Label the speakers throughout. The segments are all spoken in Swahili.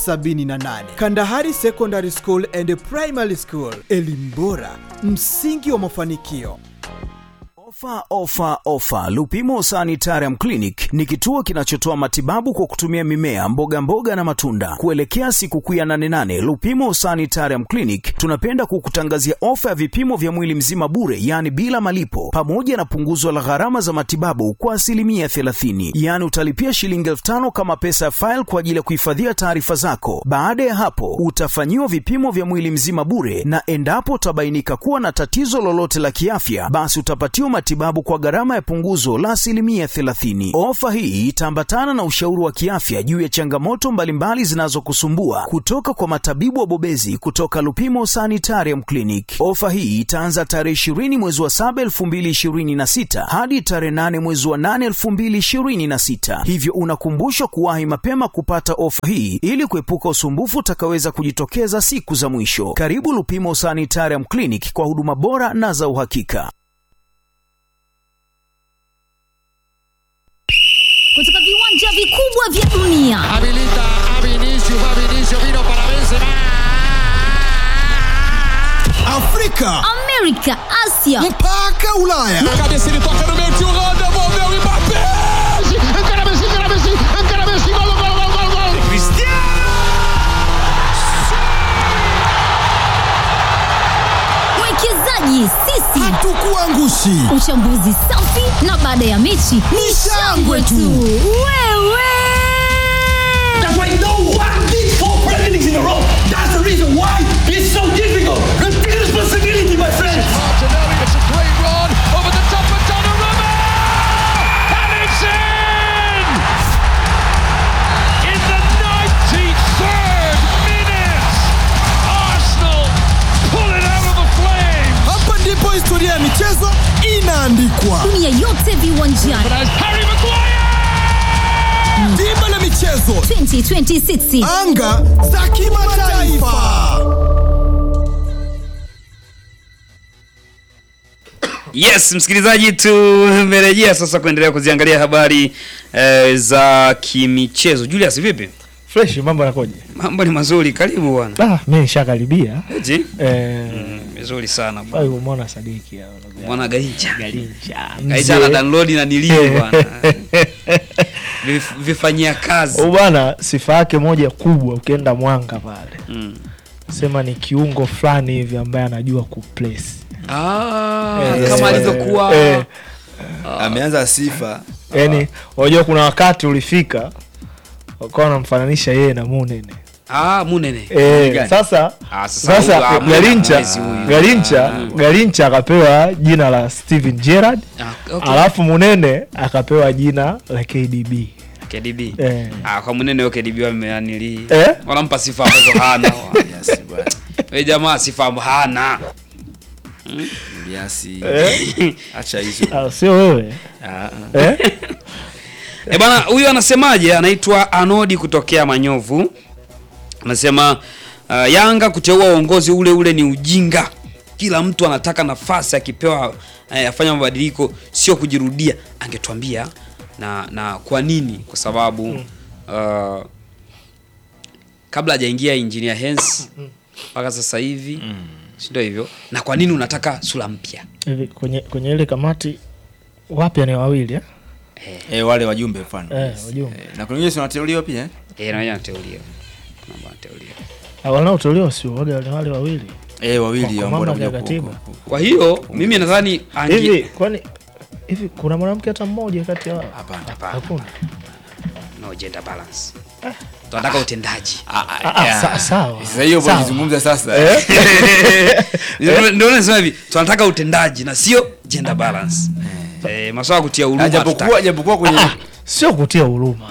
Speaker 1: 78 Kandahari Secondary School and Primary School, elimu bora, msingi wa mafanikio.
Speaker 2: Ofa, ofa, ofa! Lupimo Sanitarium Clinic ni kituo kinachotoa matibabu kwa kutumia mimea, mboga mboga na matunda. Kuelekea sikukuu ya 88 Lupimo Sanitarium Clinic tunapenda kukutangazia ofa ya vipimo vya mwili mzima bure, yaani bila malipo, pamoja na punguzo la gharama za matibabu kwa asilimia 30, yaani utalipia shilingi elfu tano kama pesa ya faili kwa ajili ya kuhifadhia taarifa zako. Baada ya hapo, utafanyiwa vipimo vya mwili mzima bure, na endapo utabainika kuwa na tatizo lolote la kiafya, basi utapatiwa matibabu kwa gharama ya punguzo la asilimia 30. Ofa hii itaambatana na ushauri wa kiafya juu ya changamoto mbalimbali zinazokusumbua kutoka kwa matabibu wabobezi kutoka Lupimo Sanitarium Clinic. Ofa hii itaanza tarehe 20 mwezi wa 7 2026 hadi tarehe 8 mwezi wa 8 2026, hivyo unakumbushwa kuwahi mapema kupata ofa hii ili kuepuka usumbufu utakaweza kujitokeza siku za mwisho. Karibu Lupimo Sanitarium Clinic kwa huduma bora na za uhakika.
Speaker 3: kutoka viwanja vikubwa vya dunia
Speaker 4: Habilita a Vinicius, va Vinicius, vino para Benzema.
Speaker 1: Afrika
Speaker 3: amerika asia
Speaker 1: mpaka Ulaya.
Speaker 4: Na cabeça ele toca no meio, tio Holanda, devolveu o Mbappé. Encara Messi, encara Messi, encara Messi, gol, gol, gol, gol, gol.
Speaker 3: mwekezaji sisi
Speaker 1: Hatukuangushi.
Speaker 3: uchambuzi safi na baada ya mechi ni shangwe tu wewe
Speaker 5: That's why no one did four presidents in a row. That's the reason why it's so difficult. Take responsibility, my friends.
Speaker 4: Martinelli, it's a great run over the top of Donnarumma. And it's in! In the 93rd minute, Arsenal pull it out of the flames.
Speaker 1: Hapa ndipo historia ya michezo inaandikwa.
Speaker 3: dunia yote viwanjani
Speaker 4: As Harry Maguire!
Speaker 1: Dimba la michezo,
Speaker 3: 2026
Speaker 1: anga za kimataifa.
Speaker 6: Yes, msikilizaji, tumerejea sasa kuendelea kuziangalia habari eh, za kimichezo. Julius, vipi?
Speaker 7: fresh mambo yanakoje
Speaker 6: Mambo ni mazuri, karibu bwana.
Speaker 7: ah, mi nishakaribia
Speaker 6: Eti?
Speaker 7: eh,
Speaker 6: Mm, Vizuri sana bwana.
Speaker 7: mm. umwona sadiki hao, ndugu yangu.
Speaker 6: Mwana Garincha.
Speaker 7: Garincha,
Speaker 6: Garincha na
Speaker 7: mzee.
Speaker 6: download na nilio bwana. Vif- Vifanyia kazi.
Speaker 7: Huyu bwana sifa yake moja kubwa ukienda mwanga pale
Speaker 6: Mm.
Speaker 7: sema ni kiungo fulani hivi ambaye anajua kuplace
Speaker 6: Ah,
Speaker 7: Eh,
Speaker 6: kama
Speaker 7: eh,
Speaker 6: alivyokuwa
Speaker 7: eh,
Speaker 8: ameanza sifa
Speaker 7: yani unajua kuna wakati ulifika wakawa wanamfananisha yeye na munene
Speaker 6: ah, Munene.
Speaker 7: Eh,
Speaker 8: gani?
Speaker 7: sasa
Speaker 6: Ah, sasa huyu,
Speaker 7: sasa
Speaker 6: ah, Munene
Speaker 7: Garincha
Speaker 6: hawezi huyu.
Speaker 7: Garincha Garincha akapewa jina la Steven Gerrard
Speaker 6: Ah, okay.
Speaker 7: alafu Munene akapewa jina la KDB
Speaker 6: KDB.
Speaker 7: eh.
Speaker 6: Ah, kwa Munene yoke KDB wameanili.
Speaker 7: Eh?
Speaker 6: Wanampa sifa ambazo hana.
Speaker 8: Yes, bwana.
Speaker 6: Wewe jamaa sifa ambazo hana.
Speaker 8: Eliasi.
Speaker 7: Eh?
Speaker 8: acha hizo
Speaker 7: Ah, sio wewe
Speaker 8: Ah,
Speaker 7: eh?
Speaker 6: E bana, huyu anasemaje? Anaitwa Anodi kutokea Manyovu, anasema uh, Yanga kuteua uongozi ule ule ni ujinga. Kila mtu anataka nafasi, akipewa eh, afanya mabadiliko, sio kujirudia. Angetuambia na na kwa nini? Kwa sababu uh, kabla hajaingia engineer Hens mpaka sasa hivi si ndio hivyo? Na kwa nini unataka sura mpya?
Speaker 7: Hivi kwenye kwenye ile kamati wapya ni wawili eh?
Speaker 8: eh, wale wajumbe mfano
Speaker 7: Eh,
Speaker 8: Yes.
Speaker 7: wajumbe.
Speaker 8: Eh, na kuna wengine si wanateuliwa pia eh?
Speaker 6: Eh, na yeye anateuliwa. Kuna ambao anateuliwa.
Speaker 7: Ah, wanaotolewa sio waga wale wale wawili
Speaker 8: eh,
Speaker 7: Kwa-
Speaker 8: wawili
Speaker 7: kwa
Speaker 8: ambao
Speaker 7: mamlaka ya
Speaker 8: wanakuja ku-
Speaker 7: katiba.
Speaker 8: ku- ku-
Speaker 6: Kwa hiyo mimi nadhani ange-
Speaker 7: hivi kwani hivi kuna mwanamke hata mmoja kati ya wao
Speaker 8: hapana
Speaker 6: Hapana.
Speaker 7: hakuna
Speaker 6: no gender balance. Tunataka utendaji.
Speaker 8: Ah, ah,
Speaker 7: Ah, ah,
Speaker 8: yeah.
Speaker 7: sa- sawa.
Speaker 8: sasa hiyo
Speaker 7: Sawa.
Speaker 8: unazungumza sasa
Speaker 6: Ndio ndio nasema hivi, tunataka utendaji na sio gender balance. Eh, masuala ya kutia
Speaker 8: Ah,
Speaker 6: huruma.
Speaker 8: japokuwa
Speaker 6: hatutaki.
Speaker 8: japokuwa kwenye
Speaker 7: sio kutia huruma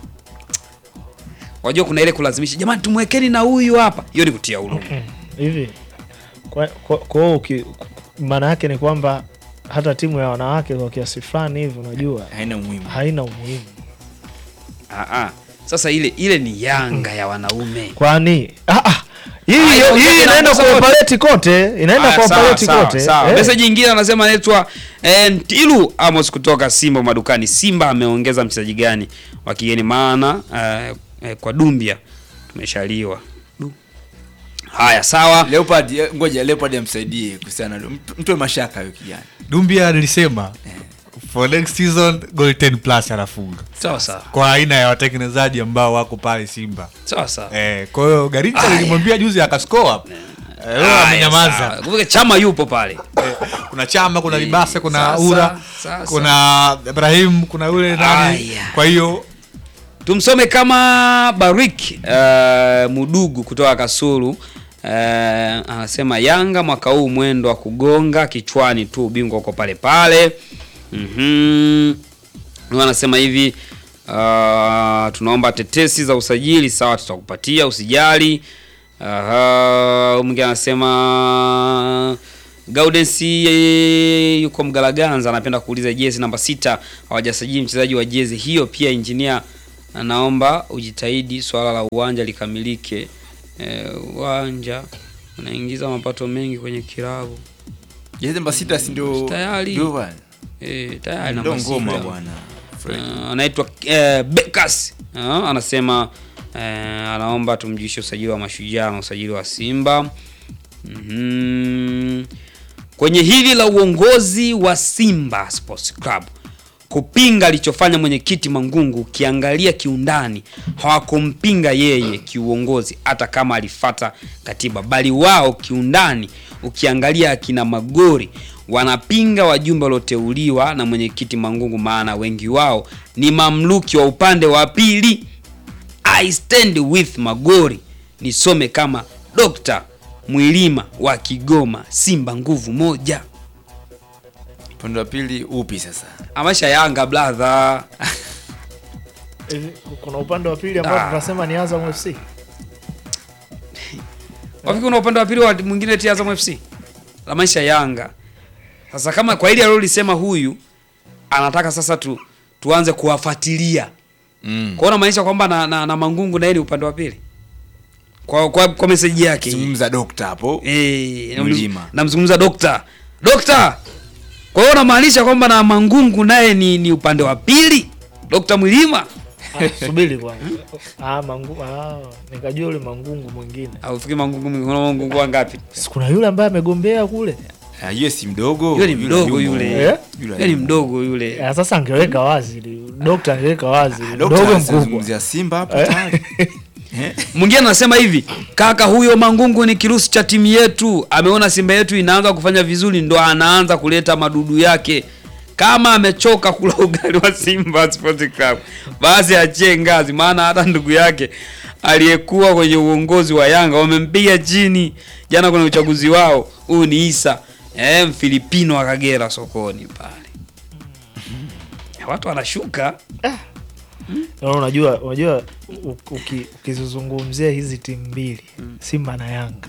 Speaker 6: Wajua kuna ile kulazimisha, jamani tumwekeni na huyu hapa. Hiyo ni kutia huruma.
Speaker 7: hivi kwa kwa- kwa hiyo uki- maana yake ni kwamba hata timu ya wanawake kwa kiasi fulani hivi unajua
Speaker 8: haina umuhimu
Speaker 7: haina umuhimu
Speaker 6: Ah ah. Sasa ile ile ni Yanga ya wanaume.
Speaker 7: kwani ah, ah, hii
Speaker 6: Ah, hiyo
Speaker 7: hii
Speaker 6: yote
Speaker 7: inaenda
Speaker 6: inagusa
Speaker 7: kwa
Speaker 6: wote.
Speaker 7: operate kote inaenda
Speaker 6: Aya,
Speaker 7: kwa
Speaker 6: sawa,
Speaker 7: operate
Speaker 6: sawa,
Speaker 7: kote
Speaker 6: sawa.
Speaker 7: Eh.
Speaker 6: Message nyingine anasema anaitwa eh, Ntilu Amos kutoka Simba madukani. Simba ameongeza mchezaji gani wa kigeni? Maana eh, eh, kwa Dumbia tumeshaliwa Du. haya sawa
Speaker 8: Leopard eh, ngoja Leopard amsaidie kuhusiana na mtu- mtu wa mashaka huyo kijana.
Speaker 9: Dumbia alisema for next season goal 10 plus anafunga
Speaker 6: sawa sawa
Speaker 9: kwa aina ya watengenezaji ambao wako pale Simba.
Speaker 6: sawa sawa
Speaker 9: Eh, kwa hiyo Garincha
Speaker 6: Aya.
Speaker 9: nilimwambia juzi akascore. Eh, leo
Speaker 6: Haya,
Speaker 9: amenyamaza.
Speaker 6: sawa. Kumbuka chama yupo pale
Speaker 9: Kuna Chama, kuna
Speaker 6: Eh,
Speaker 9: Libase, kuna
Speaker 6: sasa,
Speaker 9: Ura,
Speaker 6: sasa.
Speaker 9: kuna Ibrahim, kuna yule nani.
Speaker 6: Aya.
Speaker 9: Kwa hiyo
Speaker 6: tumsome kama Barik uh, Mudugu kutoka Kasulu uh, anasema Yanga mwaka huu mwendo wa kugonga kichwani tu, ubingwa uko pale pale. Mhm. Huyu anasema hivi uh, tunaomba tetesi za usajili, sawa, tutakupatia usijali. Aha, huyu mwingine anasema Gaudensi eh, yuko Mgalaganza anapenda kuuliza jezi namba sita hawajasajili mchezaji wa jezi hiyo. Pia injinia anaomba ujitahidi swala la uwanja likamilike. Eh, uwanja unaingiza mapato mengi kwenye kilabu
Speaker 8: Jezi namba sita si ndio
Speaker 6: Tayari.
Speaker 8: ndio bwana.
Speaker 6: eh, tayari
Speaker 8: Ndio
Speaker 6: namba
Speaker 8: ngoma
Speaker 6: sita.
Speaker 8: bwana. Fred.
Speaker 6: Uh, anaitwa uh, Bekas uh, anasema uh, anaomba tumjishe usajili wa Mashujaa na usajili wa Simba. Mhm. Kwenye hili la uongozi wa Simba Sports Club kupinga alichofanya mwenyekiti Mangungu, ukiangalia kiundani hawakumpinga yeye kiuongozi, hata kama alifata katiba, bali wao kiundani, ukiangalia akina Magori wanapinga wajumbe walioteuliwa na mwenyekiti Mangungu, maana wengi wao ni mamluki wa upande wa pili. I stand with Magori, nisome kama Dr. Mwilima wa Kigoma, Simba nguvu moja.
Speaker 8: Upande wa pili upi sasa?
Speaker 6: Amasha Yanga brother.
Speaker 7: Hivi, kuna upande wa pili ambao
Speaker 6: Ah.
Speaker 7: tunasema ni Azam FC.
Speaker 6: Wapi kuna upande wa pili wa mwingine eti Azam FC? La maisha Yanga. Sasa kama kwa hili alilolisema huyu anataka sasa tu tuanze kuwafuatilia.
Speaker 8: Mm.
Speaker 6: Kwa hiyo maanisha kwamba na, na, na Mangungu na yeye ni upande wa pili. Kwa kwa, kwa message yake. hii.
Speaker 8: Zungumza dokta hapo.
Speaker 6: Eh, namzungum-
Speaker 8: Mlima.
Speaker 6: namzungumza dokta. Dokta. Kwa hiyo unamaanisha kwamba na Mangungu naye ni, ni upande wa pili? Dokta Mwilima?
Speaker 7: Ah, Subiri kwanza. Ah, mangu, ah, nikajua yule mangungu mwingine.
Speaker 6: Au fikiri Mangungu kuna Mangungu wangapi?
Speaker 7: Si kuna yule ambaye amegombea kule.
Speaker 8: Ah, yule si mdogo.
Speaker 6: Yule ni mdogo
Speaker 8: yumo.
Speaker 6: yule.
Speaker 7: Eh?
Speaker 6: Yule ni mdogo yule.
Speaker 7: Ya, sasa angeweka wazi. Dokta angeweka wazi.
Speaker 8: Ah, dokta
Speaker 7: Mdogo mkubwa.
Speaker 8: anazungumzia Simba hapo tayari. Eh?
Speaker 6: Mwingine anasema hivi, kaka huyo Mangungu ni kirusi cha timu yetu, ameona Simba yetu inaanza kufanya vizuri, ndo anaanza kuleta madudu yake. Kama amechoka kula ugali wa Simba Sports Club, basi achie ngazi, maana hata ndugu yake aliyekuwa kwenye uongozi wa Yanga wamempiga chini jana kwenye uchaguzi wao. Huyu ni Isa eh, Mfilipino wa Kagera sokoni pale. Watu wanashuka
Speaker 7: Na unajua unajua u- uki- ukizizungumzia hizi timu mbili Simba na Yanga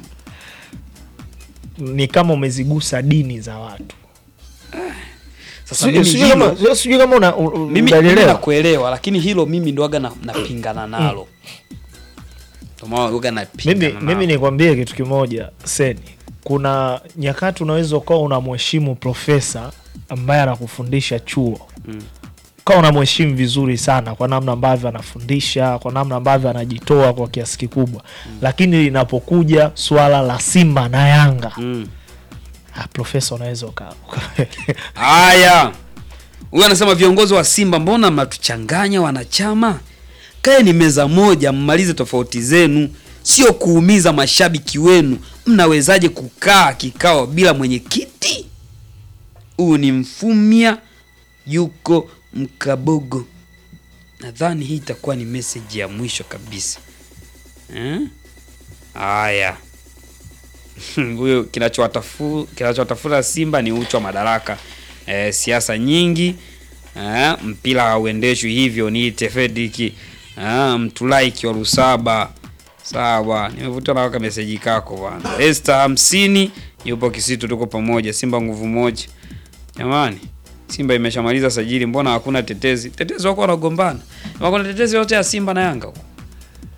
Speaker 7: ni kama umezigusa dini za watu.
Speaker 6: sasa.
Speaker 7: Sijui-
Speaker 6: Mimi
Speaker 7: sijui
Speaker 6: hilo-
Speaker 7: kama- sijui kama una- u- u-
Speaker 6: mimi, mimi
Speaker 7: unalielewa.
Speaker 6: nakuelewa lakini hilo mimi ndoaga na, napingana nalo Ndio maana huwaga napingana
Speaker 7: mimi,
Speaker 6: nalo.
Speaker 7: mimi nikwambie kitu kimoja Seni, kuna nyakati unaweza ukawa unamheshimu profesa ambaye anakufundisha chuo
Speaker 6: Mm.
Speaker 7: ukawa unamheshimu vizuri sana kwa namna ambavyo anafundisha, kwa namna ambavyo anajitoa kwa kiasi kikubwa, lakini linapokuja swala la Simba na Yanga
Speaker 6: Mm.
Speaker 7: ah, profesa unaweza uka, uka
Speaker 6: haya huyu anasema viongozi wa simba mbona mnatuchanganya wanachama kaeni meza moja mmalize tofauti zenu sio kuumiza mashabiki wenu mnawezaje kukaa kikao bila mwenyekiti huyu ni mfumia yuko mkabogo nadhani hii itakuwa ni meseji ya mwisho kabisa Eh? haya huyo kinachowatafu kinachowatafuta Simba ni uchu wa madaraka e, siasa nyingi e, mpira hauendeshwi hivyo. Niite Fediki e, mtulaiki wa Rusaba. Sawa, nimevutiwa na waka meseji kako bwana. Esther hamsini yupo Kisitu, tuko pamoja. Simba nguvu moja jamani. Simba imeshamaliza sajili, mbona hakuna tetezi? Tetezi wako wanagombana, wako na tetezi yote ya Simba na Yanga huko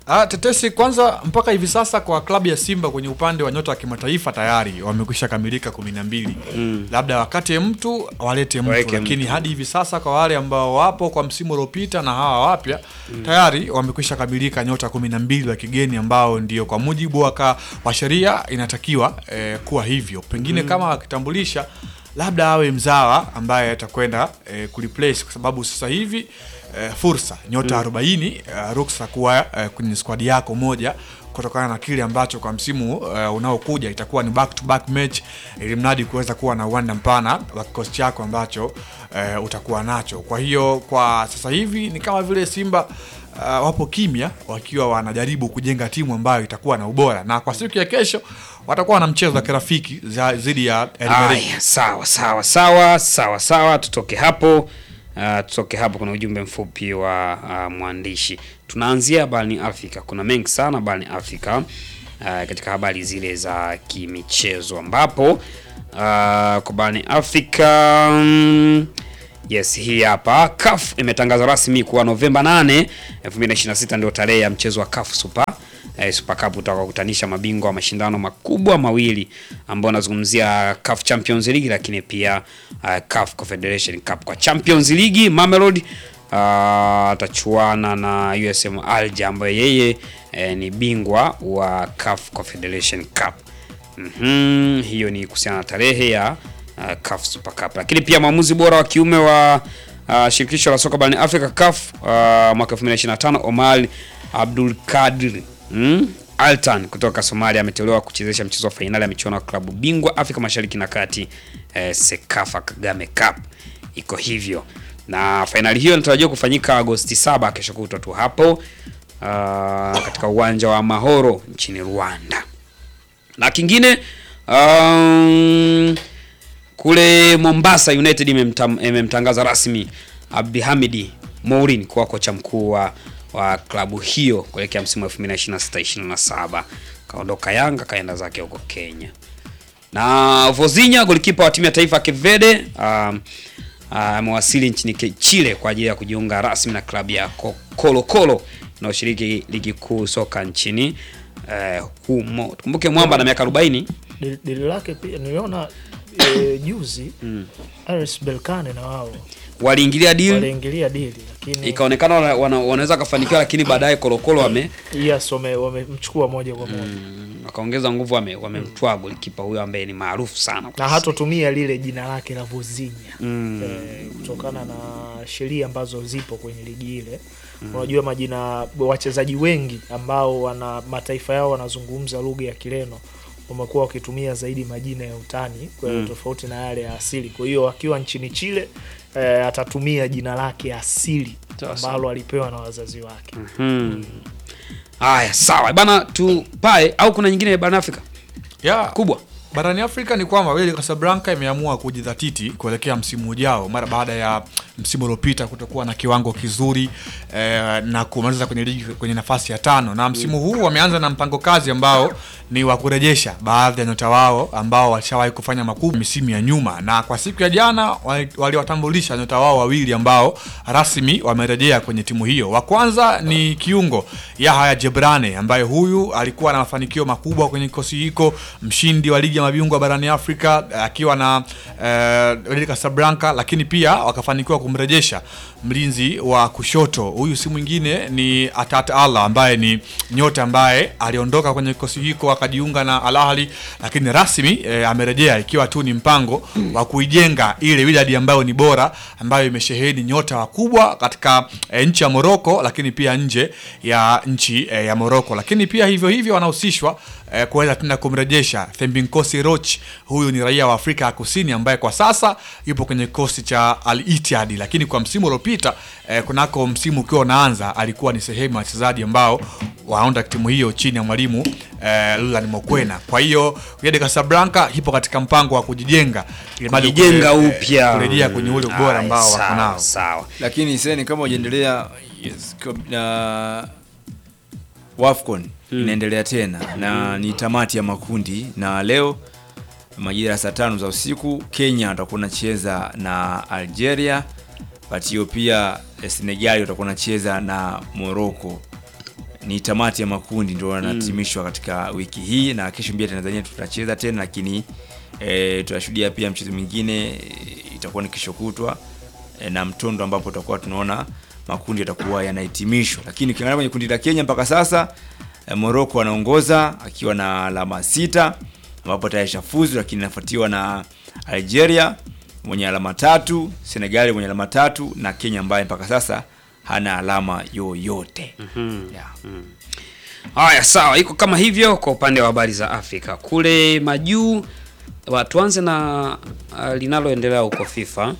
Speaker 9: Ah, tetesi kwanza, mpaka hivi sasa kwa klabu ya Simba kwenye upande wa nyota wa kimataifa tayari wamekwisha kamilika kumi na mbili. Labda wakate mtu walete mtu,
Speaker 6: Waweke
Speaker 9: lakini
Speaker 6: mtu.
Speaker 9: hadi hivi sasa kwa wale ambao wapo kwa msimu uliopita na hawa wapya tayari wamekwisha kamilika nyota kumi na mbili wa kigeni ambao ndio kwa mujibu wa, ka- wa sheria inatakiwa eh, kuwa hivyo. Pengine kama wakitambulisha labda awe mzawa ambaye atakwenda eh, kureplace kwa sababu sasa hivi eh, fursa nyota 40 eh, ruksa kuwa eh, kwenye squad yako moja kutokana na kile ambacho kwa msimu uh, unaokuja itakuwa ni back to back match ili mradi kuweza kuwa na uwanda mpana wa kikosi chako ambacho uh, utakuwa nacho. Kwa hiyo kwa sasa hivi ni kama vile Simba uh, wapo kimya wakiwa wanajaribu kujenga timu ambayo itakuwa na ubora, na kwa siku ya kesho watakuwa na mchezo wa kirafiki za- dhidi ya El Merreikh.
Speaker 6: Aya, sawa sawa sawa sawa sawa, tutoke hapo. Uh, tutoke hapo, kuna ujumbe mfupi wa uh, mwandishi. Tunaanzia barani Afrika, kuna mengi sana barani Afrika uh, katika habari zile za kimichezo ambapo uh, kwa barani Afrika mm, Yes, hii hapa CAF imetangaza rasmi kuwa Novemba 8, 2026 ndio tarehe ya mchezo wa CAF Super eh, Super Cup utakokutanisha mabingwa wa mashindano makubwa mawili ambao wanazungumzia CAF Champions League lakini pia uh, CAF Confederation Cup. Kwa Champions League Mamelodi uh, atachuana na USM Alger ambaye yeye eh, ni bingwa wa CAF Confederation Cup. Mhm, hiyo ni kuhusiana na tarehe ya uh, CAF Super Cup. Lakini pia mwamuzi bora wa kiume wa uh, shirikisho la soka barani Afrika CAF uh, mwaka 2025 Omar Abdul Kadir mm? Altan kutoka Somalia ameteuliwa kuchezesha mchezo wa fainali ya michuano ya klabu bingwa Afrika Mashariki na Kati eh, Sekafa Kagame Cup. Iko hivyo. Na fainali hiyo inatarajiwa kufanyika Agosti 7 kesho kutwa tu hapo uh, katika uwanja wa Mahoro nchini Rwanda. Na kingine um, kule Mombasa United imemtam- imemtangaza rasmi Abdihamidi Mourin kuwa kocha mkuu wa, wa klabu hiyo kuelekea msimu wa 2026-27. Kaondoka Yanga kaenda zake huko Kenya. Na Vozinha golikipa wa timu ya taifa ya Cape Verde um, amewasili nchini Ke- Chile kwa ajili ya kujiunga rasmi na klabu ya Ko- Colo Colo inayoshiriki ligi kuu soka nchini eh, humo. Tukumbuke mwamba na miaka 40
Speaker 7: Dili dili lake pia niliona e, juzi RS Berkane na wao
Speaker 6: waliingilia deal
Speaker 7: waliingilia dili lakini
Speaker 6: ikaonekana wana- wana- wanaweza kafanikiwa, lakini baadaye Kolokolo wame
Speaker 7: yes wame- wamemchukua moja kwa moja
Speaker 6: wakaongeza nguvu, wame- wamemtwaa golikipa huyo ambaye ni maarufu sana
Speaker 7: na hatotumia lile jina lake la Vozinha eh, kutokana na sheria ambazo zipo kwenye ligi ile. Unajua majina wachezaji wengi ambao wana mataifa yao wanazungumza lugha ya Kireno wamekuwa wakitumia zaidi majina ya utani kwa hiyo tofauti na yale ya asili. Kwa hiyo akiwa nchini Chile eh, atatumia jina lake asili
Speaker 6: Sasa.
Speaker 7: ambalo alipewa na wazazi wake.
Speaker 6: Haya, sawa bana, tupae au kuna nyingine barani Afrika
Speaker 9: Yeah.
Speaker 6: kubwa
Speaker 9: barani Afrika ni kwamba Wydad Casablanca imeamua kujidhatiti kuelekea msimu ujao mara baada ya msimu uliopita kutokuwa na kiwango kizuri eh, na kumaliza kwenye ligi kwenye nafasi ya tano, na msimu huu wameanza na mpango kazi ambao ni wa kurejesha baadhi ya nyota wao ambao walishawahi kufanya makubwa misimu ya nyuma, na kwa siku ya jana wali- waliwatambulisha nyota wao wawili ambao rasmi wamerejea kwenye timu hiyo. Wa kwanza ni kiungo Yahya Jebrane ambaye huyu alikuwa na mafanikio makubwa kwenye kikosi hiko, mshindi wa ligi ya mabingwa barani Afrika eh, akiwa na eh, Wydad Casablanca, lakini pia wakafanikiwa kumrejesha mlinzi wa kushoto. Huyu si mwingine ni Atat Allah ambaye ni nyota ambaye aliondoka kwenye kikosi hiko akajiunga na Al Ahly, lakini rasmi eh, amerejea ikiwa tu ni mpango wa kuijenga ile Wydad ambayo ni bora ambayo imesheheni nyota wakubwa katika eh, nchi ya Morocco, lakini pia nje ya nchi eh, ya Morocco, lakini pia hivyo hivyo wanahusishwa eh, kuweza tena kumrejesha Thembinkosi Roch. Huyu ni raia wa Afrika ya Kusini ambaye kwa sasa yupo kwenye kikosi cha Al Ittihad, lakini kwa msimu uliopita eh, kunako msimu ukiwa unaanza alikuwa ni sehemu ya wachezaji ambao waunda timu hiyo chini ya mwalimu eh, Lulan Mokwena. Kwa hiyo Wydad Casablanca ipo katika mpango wa kujijenga ili bado
Speaker 6: kujijenga
Speaker 9: kule- eh,
Speaker 6: upya
Speaker 9: kurejea kwenye ule ubora
Speaker 6: Haya,
Speaker 9: ambao wako
Speaker 6: sawa,
Speaker 9: nao.
Speaker 6: sawa
Speaker 8: lakini seni kama ujaendelea yes, kab- na wafcon inaendelea tena na ni tamati ya makundi na leo majira ya saa tano za usiku kenya watakuwa nacheza na algeria wakati hiyo pia eh, senegali watakuwa nacheza na morocco ni tamati ya makundi ndio yanatimishwa katika wiki hii na kesho pia Tanzania tutacheza tena lakini e, tutashuhudia pia mchezo mwingine e, itakuwa ni kesho kutwa e, na mtondo ambapo tutakuwa tunaona makundi yatakuwa yanahitimishwa lakini ukiangalia kwenye kundi la Kenya mpaka sasa e, Morocco anaongoza akiwa na alama sita ambapo tayari shafuzu lakini inafuatiwa na Algeria mwenye alama tatu, Senegali mwenye alama tatu na Kenya ambaye mpaka sasa hana alama yoyote. Yeah.
Speaker 6: Haya, sawa, iko kama hivyo kwa upande wa habari za Afrika. Kule majuu, wa- tuanze na uh, linaloendelea huko FIFA.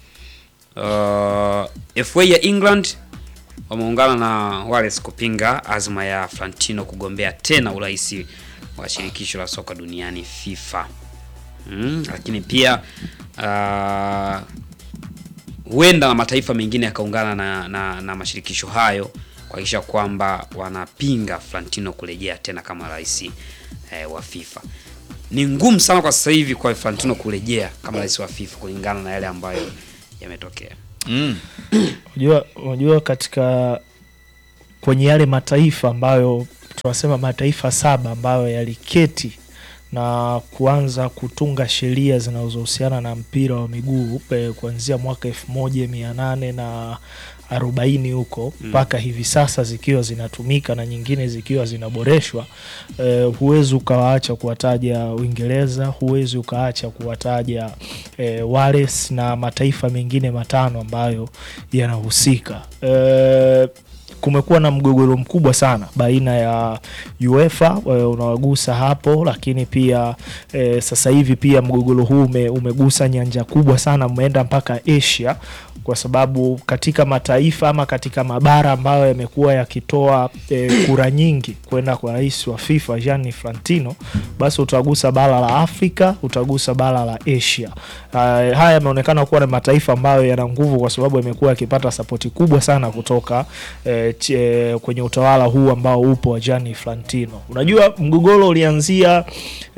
Speaker 6: Uh, FA ya England wameungana na Wales kupinga azma ya Flantino kugombea tena urais wa shirikisho la soka duniani FIFA. Mm, lakini pia uh, huenda na mataifa mengine yakaungana na, na, na mashirikisho hayo kuhakikisha kwamba wanapinga Flantino kurejea tena kama rais eh, wa FIFA. Ni ngumu sana kwa sasa hivi kwa Flantino kurejea kama rais wa FIFA kulingana na yale ambayo yametokea.
Speaker 8: Mm.
Speaker 7: unajua unajua katika kwenye yale mataifa ambayo tunasema mataifa saba ambayo yaliketi na kuanza kutunga sheria zinazohusiana na mpira wa miguu eh, kuanzia mwaka elfu moja mia nane na arobaini huko mpaka hivi sasa zikiwa zinatumika na nyingine zikiwa zinaboreshwa eh, huwezi ukawaacha kuwataja Uingereza, huwezi ukaacha kuwataja eh, Wales na mataifa mengine matano ambayo yanahusika eh, kumekuwa na mgogoro mkubwa sana baina ya UEFA eh, unawagusa hapo, lakini pia eh, sasa hivi pia mgogoro huu ume, umegusa nyanja kubwa sana, umeenda mpaka Asia kwa sababu katika mataifa ama katika mabara ambayo yamekuwa yakitoa eh, kura nyingi kwenda kwa rais wa FIFA Gianni Infantino, basi utagusa bara la Afrika, utagusa bara la Asia. Uh, haya yameonekana kuwa na mataifa ambayo yana nguvu kwa sababu yamekuwa yakipata sapoti kubwa sana kutoka eh, ch- eh, kwenye utawala huu ambao upo wa Gianni Infantino. Unajua mgogoro ulianzia